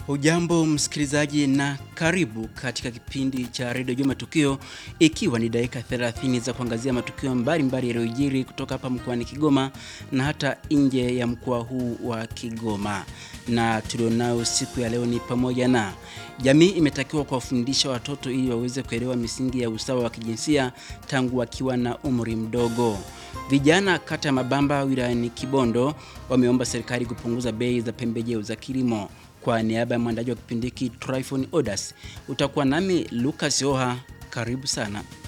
Hujambo msikilizaji na karibu katika kipindi cha redio Juma Tukio, ikiwa ni dakika 30 za kuangazia matukio mbalimbali yaliyojiri kutoka hapa mkoani Kigoma na hata nje ya mkoa huu wa Kigoma. Na tulionao siku ya leo ni pamoja na jamii imetakiwa kuwafundisha watoto ili waweze kuelewa misingi ya usawa wa kijinsia tangu wakiwa na umri mdogo. Vijana kata ya Mabamba wilayani Kibondo wameomba serikali kupunguza bei za pembejeo za kilimo. Kwa niaba ya mwandaji wa kipindi hiki Tryphon Odas, utakuwa nami Lucas Oha. Karibu sana.